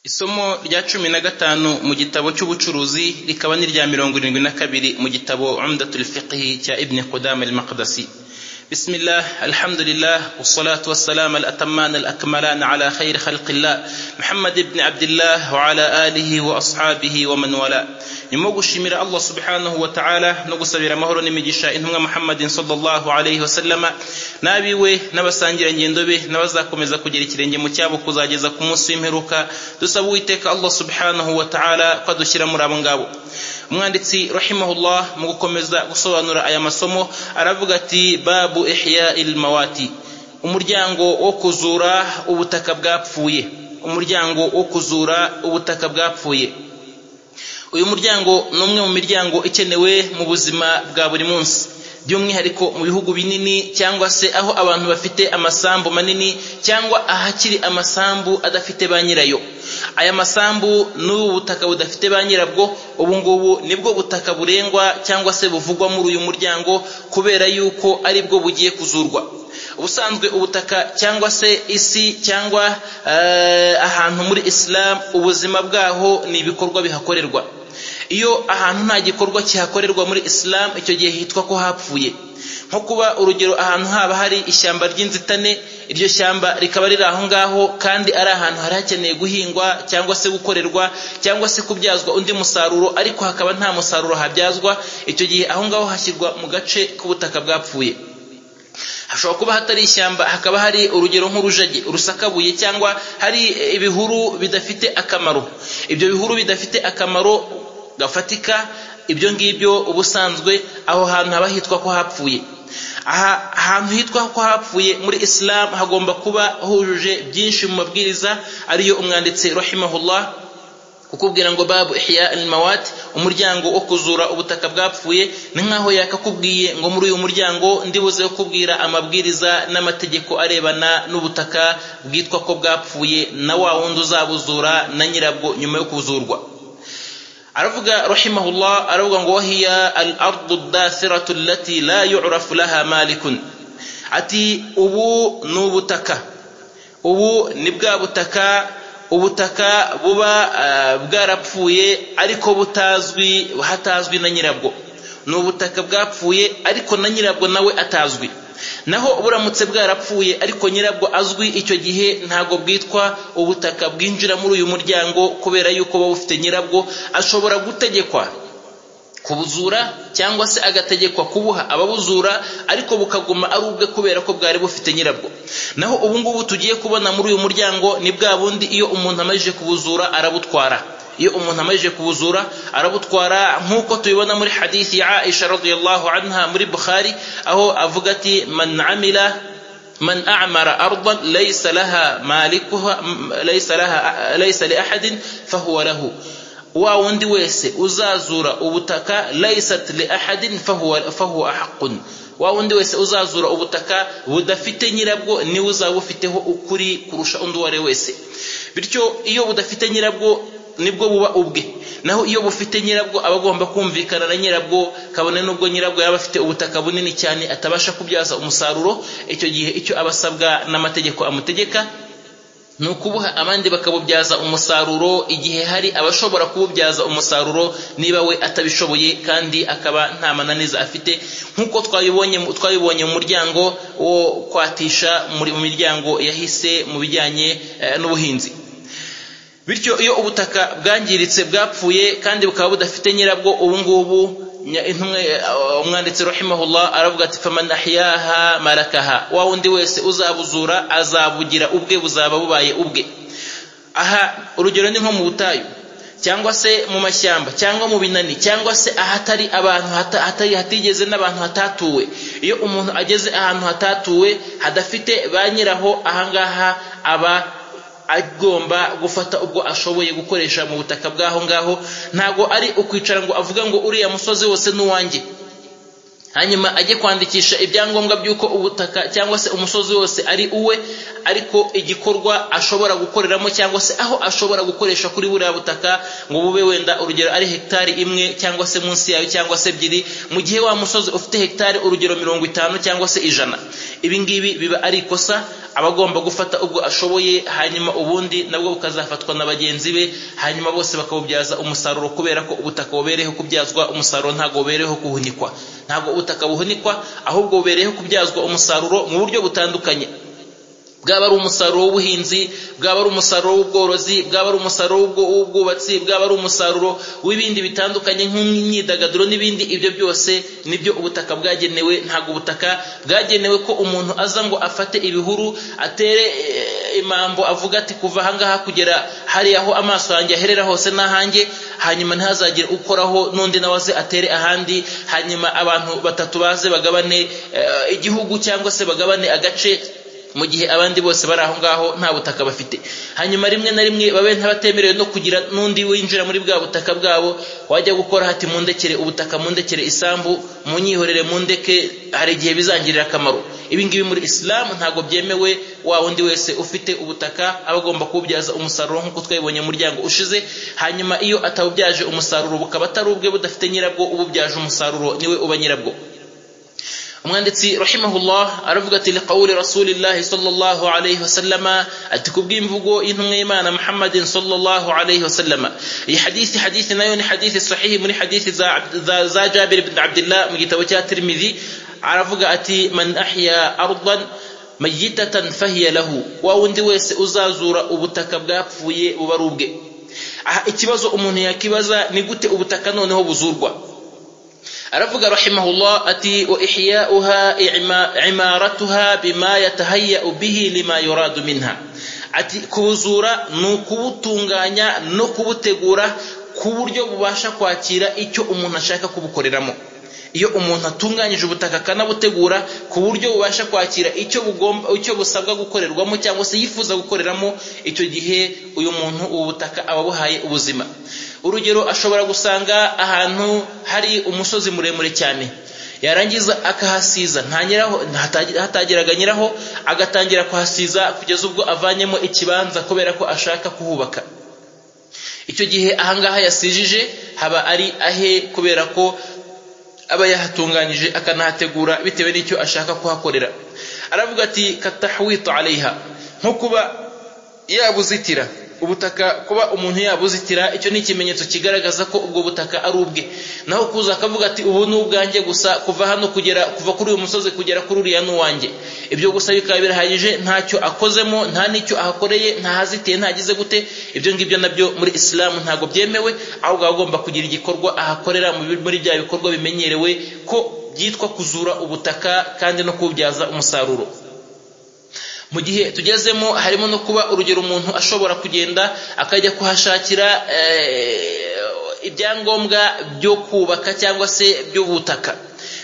Isomo rya cumi na gatanu mu gitabo cy'ubucuruzi rikaba n'irya mirongo irindwi na kabiri mu gitabo Umdatul Fiqh cya Ibn Qudama al-Maqdisi. بسم الله الحمد لله والصلاة والسلام الأتمان الأكملان على خير خلق الله محمد بن عبد الله وعلى آله وأصحابه ومن والاه nyuma yo gushimira allah subhanahu wa ta'ala no gusabira amahoro n'imigisha intumwa muhammadin sallallahu alaihi wasallama n'abiwe n'abasangirangendo be n'abazakomeza kugira ikirenge mu cyabo kuzageza ku munsi w'imperuka dusaba uwiteka allah subhanahu wa ta'ala ko adushyira muri abo ngabo umwanditsi rahimahullah mu gukomeza gusobanura aya masomo aravuga ati babu ihyai lmawati umuryango wo kuzura ubutaka bwapfuye umuryango wo kuzura ubutaka bwapfuye uyu muryango ni umwe mu miryango ikenewe mu buzima bwa buri munsi by'umwihariko mu bihugu binini cyangwa se aho abantu bafite amasambu manini cyangwa ahakiri amasambu adafite ba nyirayo aya masambu n'ubu butaka budafite ba nyirabwo ubu ngubu nibwo butaka burengwa cyangwa se buvugwa muri uyu muryango kubera yuko ari bwo bugiye kuzurwa ubusanzwe ubutaka cyangwa se isi cyangwa ahantu muri isilamu ubuzima bwaho ni ibikorwa bihakorerwa iyo ahantu nta gikorwa kihakorerwa muri isilamu icyo gihe hitwa ko hapfuye nko kuba urugero ahantu haba hari ishyamba ry'inzitane iryo shyamba rikaba riri aho ngaho kandi ari ahantu hari hakeneye guhingwa cyangwa se gukorerwa cyangwa se kubyazwa undi musaruro ariko hakaba nta musaruro habyazwa icyo gihe aho ngaho hashyirwa mu gace k'ubutaka bwapfuye hashobora kuba hatari ishyamba hakaba hari urugero nk'urujagi rusakabuye cyangwa hari ibihuru bidafite akamaro ibyo bihuru bidafite akamaro gafatika ibyo ngibyo ubusanzwe aho hantu haba hitwa ko hapfuye aha ahantu hitwa ko hapfuye muri isilamu hagomba kuba hujuje byinshi mu mabwiriza ariyo umwanditsi rahimahullah kukubwira ngo babu ihya almawat umuryango wo kuzura ubutaka bwapfuye ni nkaho yakakubwiye ngo muri uyu muryango ndibuze kukubwira amabwiriza n'amategeko arebana n'ubutaka bwitwa ko bwapfuye na wa wundi uzabuzura na nyirabwo nyuma yo kuzurwa aravuga rahimahullah aravuga ngo wahiya al ardu dathiratu allati la yu'rafu laha malikun ati ubu ni ubutaka ubu ni bwa butaka ubutaka buba bwarapfuye ariko butazwi hatazwi na nyirabwo ni ubutaka bwapfuye ariko na nyirabwo nawe atazwi naho buramutse bwarapfuye ariko nyirabwo azwi icyo gihe ntabwo bwitwa ubutaka bwinjira muri uyu muryango kubera yuko buba bufite nyirabwo ashobora gutegekwa kubuzura cyangwa se agategekwa kubuha ababuzura ariko bukaguma ari ubwe kubera ko bwari bufite nyirabwo naho ubu ngubu tugiye kubona muri uyu muryango ni bwa bundi iyo umuntu amajije kubuzura arabutwara iyo umuntu amajije kubuzura arabutwara nk'uko tubibona muri hadithi ya aisha radiyallahu anha muri bukhari aho avuga ati man amila man a'mara ardan laysa laha malikuha laysa laha laysa li ahadin fahuwa lahu wa wundi wese uzazura ubutaka laysat li ahadin fahuwa fahuwa haqqun wa wundi wese uzazura ubutaka budafite nyirabwo niwe uzaba ufiteho ukuri kurusha undi uwo ari we wese bityo iyo budafite nyirabwo nibwo buba ubwe naho iyo bufite nyirabwo aba agomba kumvikana na nyirabwo kabone n'ubwo nyirabwo yaba afite ubutaka bunini cyane atabasha kubyaza umusaruro icyo gihe icyo aba asabwa n'amategeko amutegeka ni ukubuha abandi bakabubyaza umusaruro igihe hari abashobora kuwubyaza umusaruro niba we atabishoboye kandi akaba nta mananiza afite nk'uko twabibonye twabibonye mu muryango wo kwatisha mu miryango yahise mu bijyanye n'ubuhinzi bityo iyo ubutaka bwangiritse bwapfuye kandi bukaba budafite nyirabwo ubu ngubu umwanditsi rahimahullah aravuga ati faman ahyaha marakaha wa wundi wese uzabuzura azabugira ubwe buzaba bubaye ubwe aha urugero ni nko mu butayu cyangwa se mu mashyamba cyangwa mu binani cyangwa se ahatari abantu hatari hatigeze n'abantu hatatuwe iyo umuntu ageze ahantu hatatuwe hadafite ba nyiraho ahangaha aba agomba gufata ubwo ashoboye gukoresha mu butaka bw'aho ngaho ntabwo ari ukwicara ngo avuga ngo uriya musozi wose n'uwanjye hanyuma ajye kwandikisha ibyangombwa by'uko ubutaka cyangwa se umusozi wose ari uwe ariko igikorwa ashobora gukoreramo cyangwa se aho ashobora gukoresha kuri buriya butaka ngo bube wenda urugero ari hegitari imwe cyangwa se munsi yayo cyangwa se ebyiri mu gihe wa musozi ufite hegitari urugero mirongo itanu cyangwa se ijana ibi ngibi biba ari ikosa aba agomba gufata ubwo ashoboye hanyuma ubundi nabwo bukazafatwa na bagenzi be hanyuma bose bakabubyaza umusaruro kubera ko ubutaka bubereyeho kubyazwa umusaruro ntabwo bubereyeho kuhunikwa ntabwo ubutaka buhunikwa ahubwo bubereyeho kubyazwa umusaruro mu buryo butandukanye bwaba ari umusaruro w'ubuhinzi bwaba ari umusaruro w'ubworozi bwaba ari umusaruro w'ubwubatsi bwaba ari umusaruro w'ibindi bitandukanye nk'imyidagaduro n'ibindi ibyo byose nibyo ubutaka bwagenewe ntabwo ubutaka bwagenewe ko umuntu aza ngo afate ibihuru atere eh, imambo avuga ati kuva ahangaha kugera hariya aho amaso yanjye aherera hose n'ahanjye hanyuma ntihazagire ukoraho n'undi nawe aze atere ahandi hanyuma abantu batatu baze bagabane eh, igihugu cyangwa se bagabane agace mu gihe abandi bose bari aho ngaho nta butaka bafite hanyuma rimwe na rimwe babe ntabatemerewe no kugira n'undi winjira muri bwa butaka bwabo wajya gukora hati mundekere ubutaka mundekere isambu munyihorere mundeke hari igihe bizangirira akamaro ibi ngibi muri isilamu ntabwo byemewe wa wundi wese ufite ubutaka aba agomba kuwubyaza umusaruro nk'uko twabibonye mu muryango ushize hanyuma iyo atawubyaje umusaruro bukaba atari ubwe budafite nyirabwo ububyaje umusaruro niwe uba nyirabwo umwanditsi rahimahullah aravuga ati liqawuli rasulillahi sallallahu alayhi wasallama ati kubw'imvugo y'intumwa y'imana muhammadin sallallahu alayhi wasallama iyi hadithi hadithi nayo ni hadithi sahihi muri hadithi za, za, za jabir ibn abdillah mu gitabo cya tirmidhi aravuga ati man ahya ardan mayitatan fahiya lahu wa wundi wese uzazura ubutaka bwapfuye buba ari ubwe aha ikibazo umuntu yakibaza ni gute ubutaka noneho buzurwa aravuga rahimahullah ati wa ihya'uha imaratuha bima yatahayya'u bihi lima yuradu minha ati kubuzura ni ukubutunganya no kubutegura ku buryo bubasha kwakira icyo umuntu ashaka kubukoreramo iyo umuntu atunganyije ubutaka akanabutegura ku buryo bubasha kwakira icyo bugomba icyo busabwa gukorerwamo cyangwa se yifuza gukoreramo icyo gihe uyu muntu ubu butaka aba abuhaye ubuzima urugero ashobora gusanga ahantu hari umusozi muremure cyane yarangiza akahasiza ntanyiraho hatageraga nyiraho agatangira kuhasiza kugeza ubwo avanyemo ikibanza kubera ko ashaka kuhubaka icyo gihe ahangaha yasijije haba ari ahe kubera ko aba yahatunganyije akanahategura bitewe n'icyo ashaka kuhakorera aravuga ati katahwito areyiha nko kuba yabuzitira ubutaka kuba umuntu yabuzitira icyo ni ikimenyetso kigaragaza ko ubwo butaka ari ubwe naho kuza akavuga ati ubu ni ubwanjye gusa kuva hano kugera kuva kuri uyu musozi kugera kuri uriya n'uwanjye ibyo gusa bikaba birahagije ntacyo akozemo nta n'icyo ahakoreye ntahazitiye ntagize gute ibyo ngibyo nabyo muri isilamu ntabwo byemewe ahubwo aba agomba kugira igikorwa ahakorera muri bya bikorwa bimenyerewe ko byitwa kuzura ubutaka kandi no kuwubyaza umusaruro mu gihe tugezemo harimo no kuba urugero umuntu ashobora kugenda akajya kuhashakira ibyangombwa byo kubaka cyangwa se by'ubutaka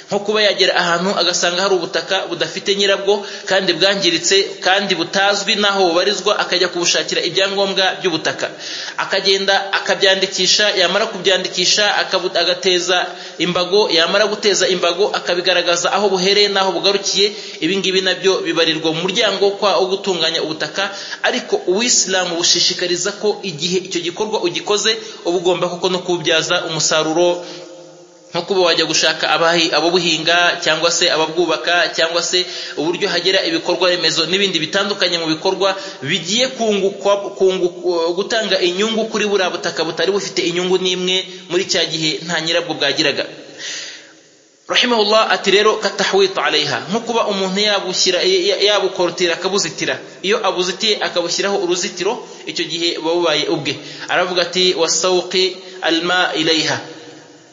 nko kuba yagera ahantu agasanga hari ubutaka budafite nyirabwo kandi bwangiritse kandi butazwi n'aho bubarizwa akajya kubushakira ibyangombwa by'ubutaka akagenda akabyandikisha yamara kubyandikisha agateza imbago yamara guteza imbago akabigaragaza aho buhereye n'aho bugarukiye ibi ngibi nabyo bibarirwa mu muryango wo gutunganya ubutaka ariko uwisilamu bushishikariza ko igihe icyo gikorwa ugikoze uba ugomba koko no kububyaza umusaruro nko kuba wajya gushaka ababuhinga cyangwa se ababwubaka cyangwa se uburyo hagera ibikorwa remezo n'ibindi bitandukanye mu bikorwa bigiye gutanga inyungu kuri buriya butaka butari bufite inyungu n'imwe muri cya gihe nta nyirabwo bwagiraga rahimahullah ati rero katahwito areyiha nko kuba umuntu yabukorotira akabuzitira iyo abuzitiye akabushyiraho uruzitiro icyo gihe buba bubaye ubwe aravuga ati wasawuki alma ileyiha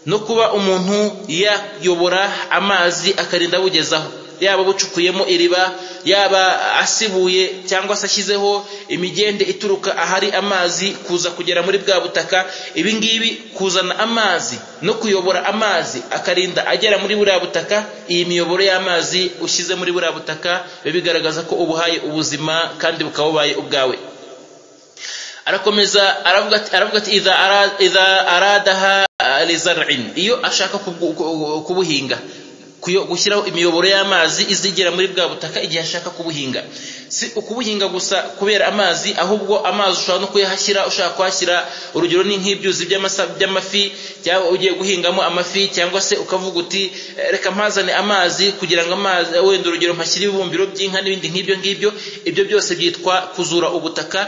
no kuba umuntu yayobora amazi akarinda abugezaho yaba bucukuyemo iriba yaba asibuye cyangwa se ashyizeho imigende ituruka ahari amazi kuza kugera muri bwa butaka ibi ngibi kuzana amazi no kuyobora amazi akarinda agera muri buriya butaka iyi miyoboro y'amazi ushyize muri buriya butaka biba bigaragaza ko ubuhaye ubuzima kandi bukaba bubaye ubwawe arakomeza aravuga ati idha aradaha lizarin iyo ashaka kubuhinga gushyiraho imiyoboro y'amazi izigera muri bwa butaka igihe ashaka kubuhinga si ukubuhinga gusa kubera amazi ahubwo amazi ushobora no kuyahashyira ushaka kuhashyira urugero ni nk'ibyuzi by'amafi cyangwa ugiye guhingamo amafi cyangwa se ukavuga uti "Eh, reka mpazane amazi kugira ngo amazi wenda urugero mpashyire ibibumbiro by'inka n'ibindi nk'ibyo ngibyo ibyo byose byitwa kuzura ubutaka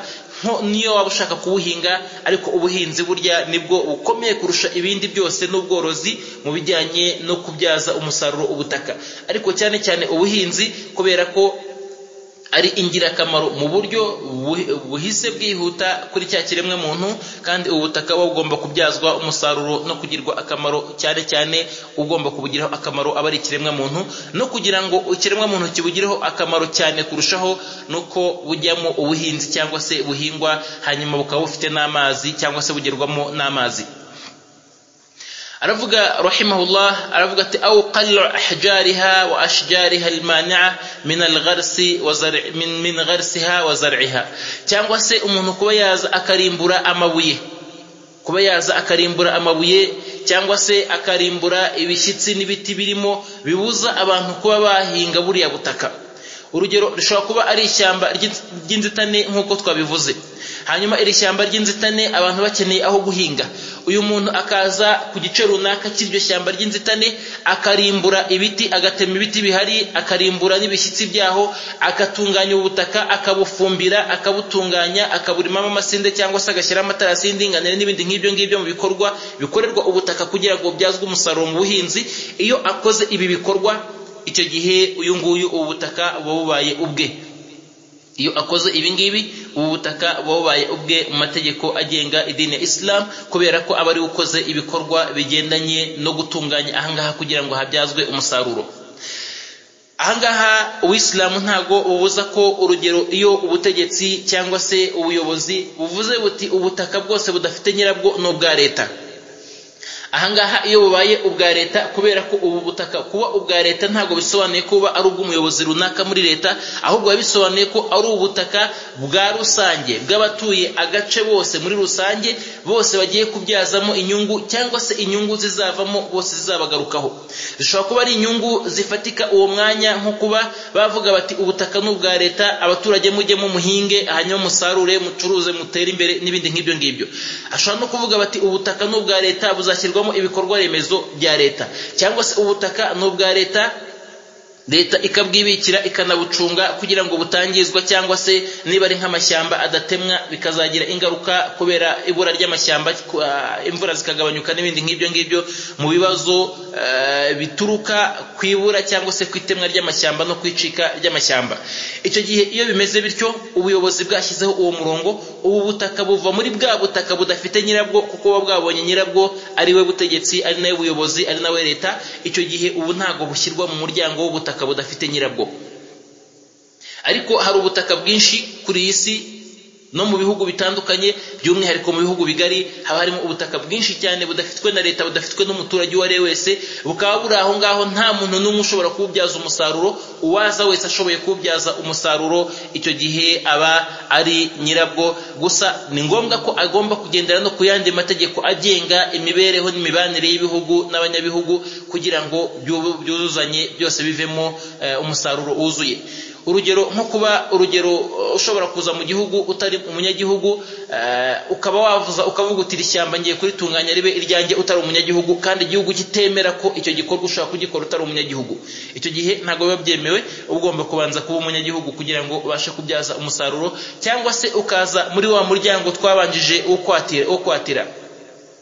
nko niyo waba ushaka kuwuhinga ariko ubuhinzi burya nibwo bukomeye kurusha ibindi byose n'ubworozi mu bijyanye no kubyaza umusaruro ubutaka ariko cyane cyane ubuhinzi kubera ko ari ingirakamaro mu buryo bu- buhise bwihuta kuri cya kiremwa muntu kandi ubutaka buba bugomba kubyazwa umusaruro no kugirwa akamaro cyane cyane ugomba kubugiraho akamaro aba ari ikiremwa muntu no kugira ngo ikiremwa muntu kibugireho akamaro cyane kurushaho nuko bujyamo ubuhinzi cyangwa se buhingwa hanyuma bukaba bufite n'amazi cyangwa se bugerwamo n'amazi aravuga rahimahullah aravuga ati au qallu ahjariha wa ashjariha almani'a min algharsi wa zar' min min gharsiha wa zar'iha cyangwa se umuntu kuba yaza akarimbura amabuye kuba yaza akarimbura amabuye cyangwa se akarimbura ibishyitsi n'ibiti birimo bibuza abantu kuba bahinga buriya butaka urugero rishobora kuba ari ishyamba ry'inz- ry'inzitane nk'uko twabivuze hanyuma iri shyamba ry'inzitane abantu bakeneye aho guhinga uyu muntu akaza ku gice runaka cy'iryo shyamba ry'inzitane akarimbura ibiti agatema ibiti bihari akarimbura n'ibishyitsi byaho agatunganya ubutaka akabufumbira akabutunganya akaburimamo amasinde cyangwa se agashyiraho amatarasi y'indinganire n'ibindi nk'ibyo ngibyo mu bikorwa bikorerwa ubutaka kugira ngo bubyazwe umusaruro mu buhinzi iyo akoze ibi bikorwa icyo gihe uyu nguyu ubu butaka buba bubaye ubwe iyo akoze ibi ngibi ubu butaka buba bubaye ubwe mu mategeko agenga idini ya isilamu kubera ko aba ari we ukoze ibikorwa bigendanye no gutunganya ahangaha kugira ngo habyazwe umusaruro ahangaha uwisilamu ntago bubuza ko urugero iyo ubutegetsi cyangwa se ubuyobozi buvuze buti ubutaka bwose budafite nyirabwo ni ubwa leta ahangaha iyo bubaye ubwa leta kubera ko ubu butaka kuba ubwa leta ntabwo bisobanuye ko buba ari ubw'umuyobozi runaka muri leta ahubwo biba bisobanuye ko ari ubutaka bwa rusange bw'abatuye agace bose muri rusange bose bagiye kubyazamo inyungu cyangwa se inyungu zizavamo bose zizabagarukaho zishobora kuba ari inyungu zifatika uwo mwanya nko kuba bavuga bati ubutaka ni ubwa leta abaturage mujye muhinge hanyuma musarure mucuruze mutere imbere n'ibindi nk'ibyo ngibyo ashobora no kuvuga bati ubutaka ni ubwa leta buzashyirwamo ibikorwa remezo bya leta cyangwa se ubutaka ni ubwa leta leta ikabwibikira ikanabucunga kugira ngo butangizwa cyangwa se niba ari nk'amashyamba adatemwa bikazagira ingaruka kubera ibura ry'amashyamba ku- ah, imvura zikagabanyuka n'ibindi nk'ibyo ngibyo mu bibazo eh, bituruka ku ibura cyangwa se ku itemwa ry'amashyamba no kwicika ry'amashyamba icyo gihe iyo bimeze bityo ubuyobozi bwashyizeho uwo murongo ubu butaka buva muri bwa butaka budafite nyirabwo kuko buba bwabonye nyirabwo ari we butegetsi ari nawe buyobozi ari nawe leta icyo gihe ubu ntabwo bushyirwa mu muryango w'ubutaka budafite nyirabwo ariko hari ubutaka bwinshi kuri iyi si no mu bihugu bitandukanye by'umwihariko mu bihugu bigari haba harimo ubutaka bwinshi cyane budafitwe na leta budafitwe n'umuturage uwo ari we wese bukaba buri aho ngaho nta muntu n'umwe ushobora kuwubyaza umusaruro uwaza wese ashoboye kuwubyaza umusaruro icyo gihe aba ari nyirabwo gusa ni ngombwa ko agomba kugendera no ku yandi mategeko agenga imibereho n'imibanire y'ibihugu n'abanyabihugu kugira ngo byu- byuzuzanye byose bivemo eh, umusaruro wuzuye urugero nko kuba urugero uh, ushobora kuza mu gihugu utari umunyagihugu uh, ukaba wavuza ukavuga uti iri shyamba ngiye kuritunganya ribe iryanjye utari umunyagihugu kandi igihugu kitemera ko icyo gikorwa ushobora kugikora utari umunyagihugu icyo gihe ntabwo biba byemewe uba ugomba kubanza kuba umunyagihugu kugira ngo ubashe kubyaza umusaruro cyangwa se ukaza muri wa muryango twabanjije wo kwatira wo kwatira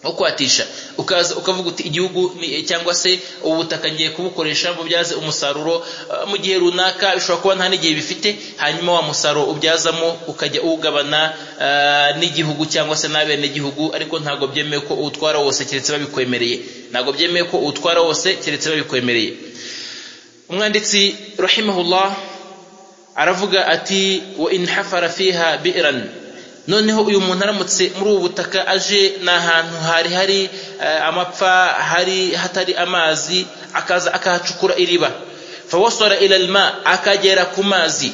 wo kwatisha ukaza ukavuga uti igihugu ni- cyangwa se ubu butaka ngiye kubukoresha ngo byaze umusaruro eh, mu gihe runaka bishobora kuba nta n'igihe bifite hanyuma wa musaruro ubyazamo ukajya uwugabana eh, n'igihugu cyangwa se n'abenegihugu ariko ntabwo byemewe ko uwutwara wose keretse babikwemereye ntabwo byemewe ko uwutwara wose keretse babikwemereye umwanditsi rahimahullah aravuga ati wa in hafara fiha bi'ran noneho uyu muntu aramutse muri ubu butaka aje ni ahantu hari hari eh, amapfa hari hatari amazi akaza akahacukura iriba fawasara ila alma akagera ku mazi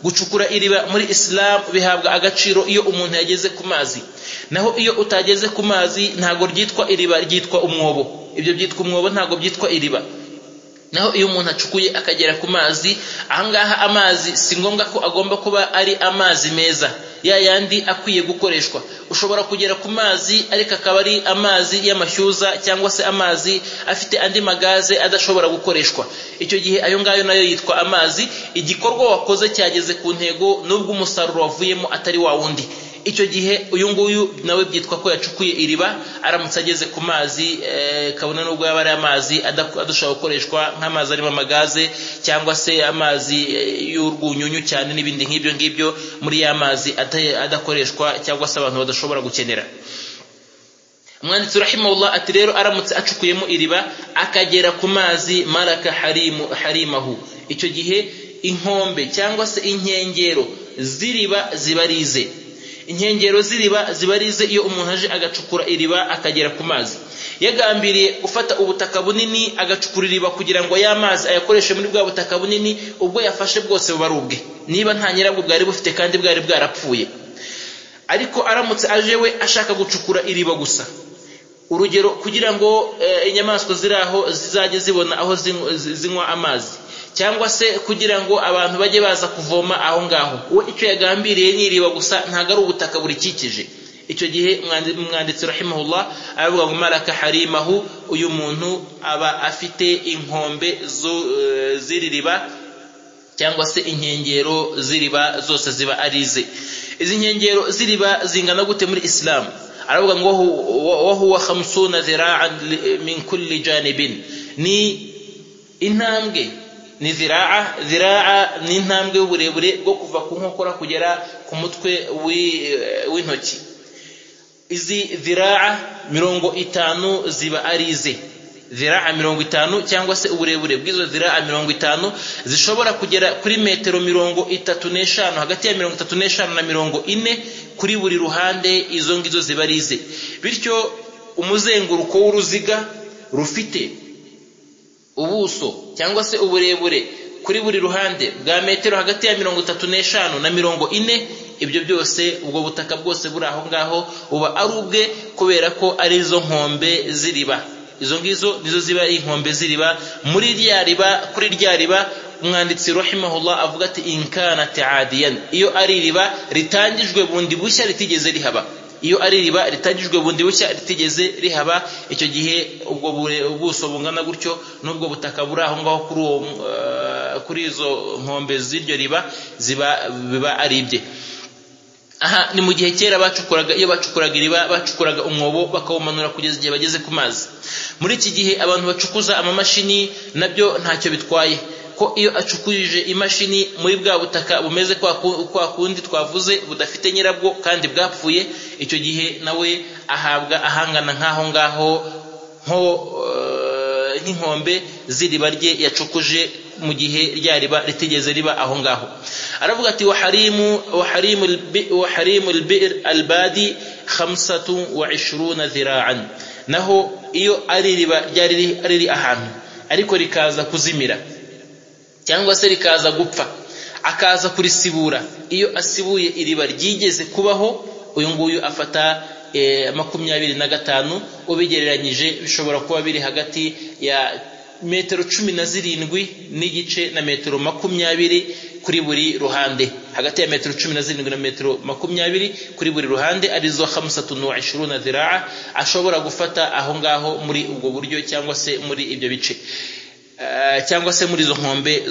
gucukura iriba muri isilamu bihabwa agaciro iyo umuntu yageze ku mazi naho iyo utageze ku mazi ntabwo ryitwa iriba ryitwa umwobo ibyo byitwa umwobo ntabwo byitwa iriba naho iyo umuntu acukuye akagera ku mazi ahangaha amazi si ngombwa ko agomba kuba ari amazi meza ya yandi akwiye gukoreshwa ushobora kugera ku mazi ariko akaba ari amazi y'amashyuza cyangwa se amazi afite andi magaze adashobora gukoreshwa icyo gihe ayo ngayo nayo yitwa amazi igikorwa wakoze cyageze ku ntego nubwo umusaruro wavuyemo atari wa wundi icyo gihe uyu nguyu nawe byitwa ko yacukuye iriba aramutse ageze ku mazi kabona nubwo yaba ari amazi adashobora gukoreshwa nk'amazi arimo amagaze cyangwa se amazi y'urwunyunyu cyane n'ibindi nk'ibyo ngibyo muri ya mazi adakoreshwa cyangwa se abantu badashobora gukenera umwanditsi rahimahullah ati rero aramutse acukuyemo iriba akagera ku mazi maraka harimahu icyo gihe inkombe cyangwa se inkengero z'iriba ziba arize inkengero z'iriba ziba arize iyo umuntu aje agacukura iriba akagera ku mazi yagambiriye gufata ubutaka bunini agacukura iriba kugira ngo ya mazi ayakoreshe muri bwa butaka bunini ubwo yafashe bwose buba ari ubwe niba nta nyirabwo bwari bufite kandi bwari bwarapfuye ariko aramutse aje we ashaka gucukura iriba gusa urugero kugira ngo inyamaswa ziri aho zizajye zibona aho zinywa amazi cyangwa se kugira ngo abantu bajye baza kuvoma aho ngaho we icyo yagambiriye n'iriba gusa ntabwo ari ubutaka burikikije icyo gihe umwanditsi rahimahullah aravuga ngo maraka harimahu uyu muntu aba afite inkombe z'iri riba cyangwa se inkengero z'iriba zose ziba arize izi nkengero z'iriba zingana gute muri isilamu aravuga ngo wahuwa khamsuna zira'an min kulli janibin ni intambwe ni ziraa ziraa ni intambwe y'uburebure bwo kuva ku nkokora kugera ku mutwe w'intoki izi ziraa mirongo itanu ziba ari ize ziraa mirongo itanu cyangwa se uburebure bw'izo ziraa mirongo itanu zishobora kugera kuri metero mirongo itatu n'eshanu hagati ya mirongo itatu n'eshanu na mirongo ine kuri buri ruhande izo ngizo ziba ari ize bityo umuzenguruko w'uruziga rufite ubuso cyangwa se uburebure kuri buri ruhande bwa metero hagati ya mirongo itatu n'eshanu na mirongo ine ibyo byose ubwo butaka bwose buri aho ngaho buba ari ubwe kubera ko ari izo nkombe z'iriba izo ngizo nizo ziba ari inkombe z'iriba muri rya riba kuri rya riba umwanditsi rahimahullah avuga ati inkana taadiyani iyo ari iriba ritangijwe bundi bushya ritigeze rihaba iyo ari iriba ritangijwe bundi bushya ritigeze rihaba icyo gihe ubwo ubuso bungana gutyo n'ubwo butaka buri aho ngaho kuri uwo kuri izo nkombe z'iryo riba ziba biba ari ibye aha ni mu gihe kera bacukuraga iyo bacukuraga iriba bacukuraga umwobo bakawumanura kugeza igihe bageze ku mazi muri iki gihe abantu bacukuza amamashini nabyo ntacyo bitwaye ko iyo acukurije imashini muri bwa butaka bumeze kwa kundi twavuze budafite nyirabwo kandi bwapfuye icyo gihe nawe ahabwa ahangana nk'aho ngaho nko nk'inkombe z'iriba rye yacukuje mu gihe rya riba ritigeze riba aho ngaho aravuga ati waharimu waharimu waharimu albadi khamsatu wa ishiruna zira'an naho iyo ari iriba ryari riri ahantu ariko rikaza kuzimira cyangwa se rikaza gupfa akaza kurisibura iyo asibuye iriba ryigeze kubaho uyu nguyu afata makumyabiri na gatanu ubigereranyije bishobora kuba biri hagati ya metero cumi na zirindwi n'igice na metero makumyabiri kuri buri ruhande hagati ya metero cumi na zirindwi na metero makumyabiri kuri buri ruhande arizo hamusatunu wa ishiruna ziraa ashobora gufata aho ngaho muri ubwo buryo cyangwa se muri ibyo bice cyangwa se muri izo nkombe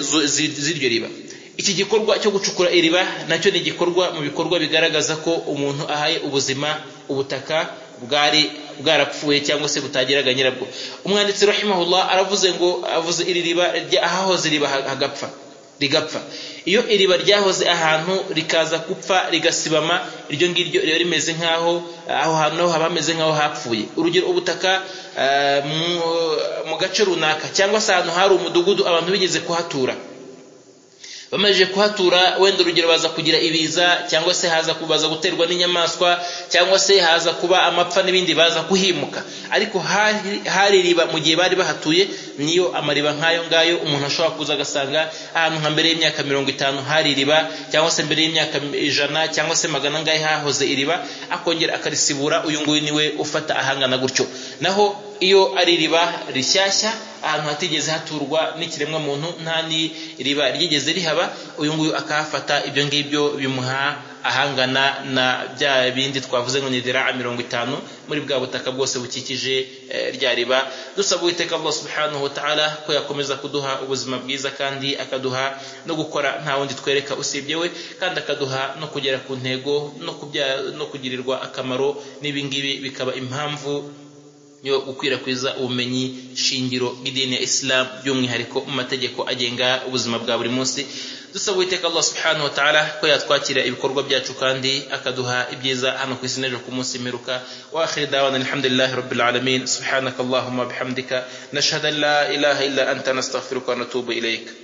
z'iryo riba iki gikorwa cyo gucukura iriba nacyo ni igikorwa mu bikorwa bigaragaza ko umuntu ahaye ubuzima ubutaka bwari bwarapfuye cyangwa se butageraga nyirabwo umwanditsi rahimahullah aravuze ngo avuze iri riba ahahoze iriba hagapfa rigapfa iyo iriba ryahoze ahantu rikaza gupfa rigasibama iryo ngiryo riba rimeze nk'aho aho hantu naho haba hameze nk'aho hapfuye urugero ubutaka mu gace runaka cyangwa se ahantu hari umudugudu abantu bigeze kuhatura bamajije kuhatura wenda urugero baza kugira ibiza cyangwa se haza kubaza guterwa n'inyamaswa cyangwa se haza kuba amapfa n'ibindi baza kuhimuka ariko hari iriba mu gihe bari bahatuye niyo amariba nk'ayo ngayo umuntu ashobora kuza agasanga ahantu nka mbere y'imyaka mirongo itanu hari iriba cyangwa se mbere y'imyaka ijana cyangwa se magana angahe hahoze iriba akongera akarisibura uyu nguyu niwe ufata ahangana gutyo naho iyo ari iriba rishyashya ahantu hatigeze haturwa n'ikiremwa muntu nta n'iriba ryigeze rihaba uyu nguyu akahafata ibyo ngibyo bimuha ahangana na bya bindi twavuze ngo nidira mirongo itanu muri bwa butaka bwose bukikije rya riba dusaba uwiteka Allah subhanahu wa ta'ala ko yakomeza kuduha ubuzima bwiza kandi akaduha no gukora nta wundi twereka usibye we kandi akaduha no kugera ku ntego no, no kugirirwa akamaro n'ibingibi bikaba impamvu yo gukwirakwiza ubumenyi shingiro bw'idini ya isilamu by'umwihariko mu mategeko agenga ubuzima bwa buri munsi dusaba uwiteka allah subhanahu wa ta'ala ko yatwakira ibikorwa byacu kandi akaduha ibyiza hano ku isi n'ejo ku munsi mperuka wa akhiri dawana alhamdulillahi rabbil alamin subhanaka allahumma bihamdika nashhadu an la ilaha illa anta nastaghfiruka wa natubu ilayka